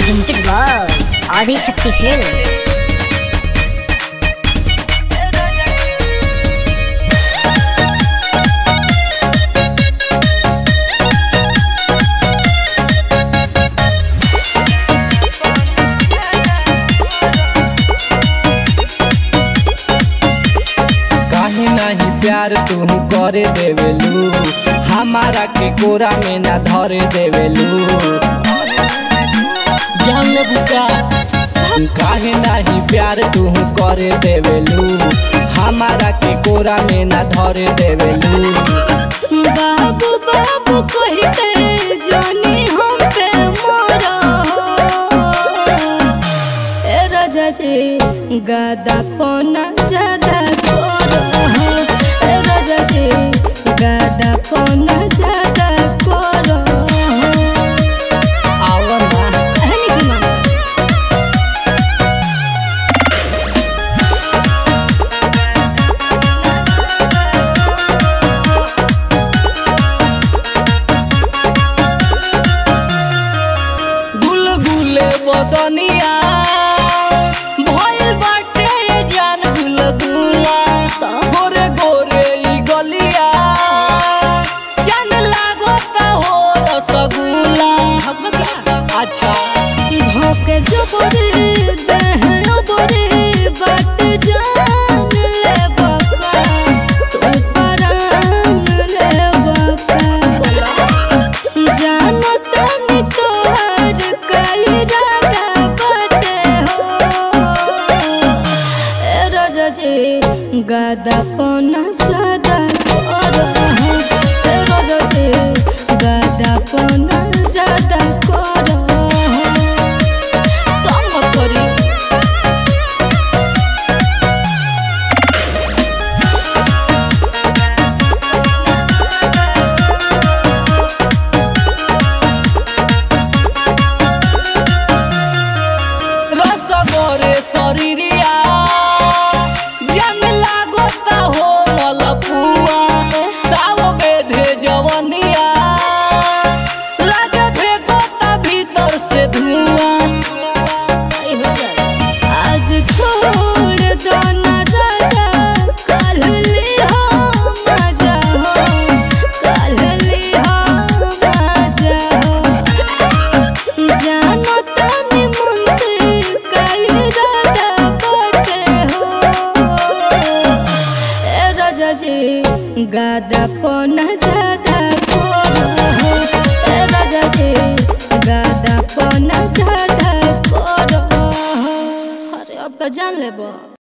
presented by Adi Shakti Films. काहे नहीं प्यार तू करे देवेलू हमारा के कोरा में ना धरे देवेलू जान ले बुका काहे नहीं प्यार तू करे देवेलू हमारा के कोरा में ना धरे देवेलू बाबू बाबू कही के जानी हम पे मोरा ए राजा जी गादा पोना ज्यादा करो ए राजा जी गादा पोना ज्यादा करो आवा ना कहनी की मामा गुलगुले बदनिया भइल बाटे जान गुलगुला गोरे गोरे ई गलिया जान लागता हो रसगुल्ला अच्छा धोके जो बोरे दहनो बोरे बाट जान ले बका तू परान ले बका जानो तनी तोहर कई रागा बाटे हो ए राजा जी गादा पोना ज्यादा करो ए राजा जी गादा पोना ज्यादा करो तंग मत करी रस गोरे शरीरिया जान लागता हो मलपुआ ताव बेधे जवनिया लागे फेंकोता भीतर से धुआं आज छोड़ दो ना राजा कल ले हो मजा हो कल ले हो मजा हो जानो तनी मन से कई राधा बटे हो ए राजा जी गादा पोना ज्यादा करो ए राजा जी गादा पोना ज्यादा करो अरे अब का जान लेबो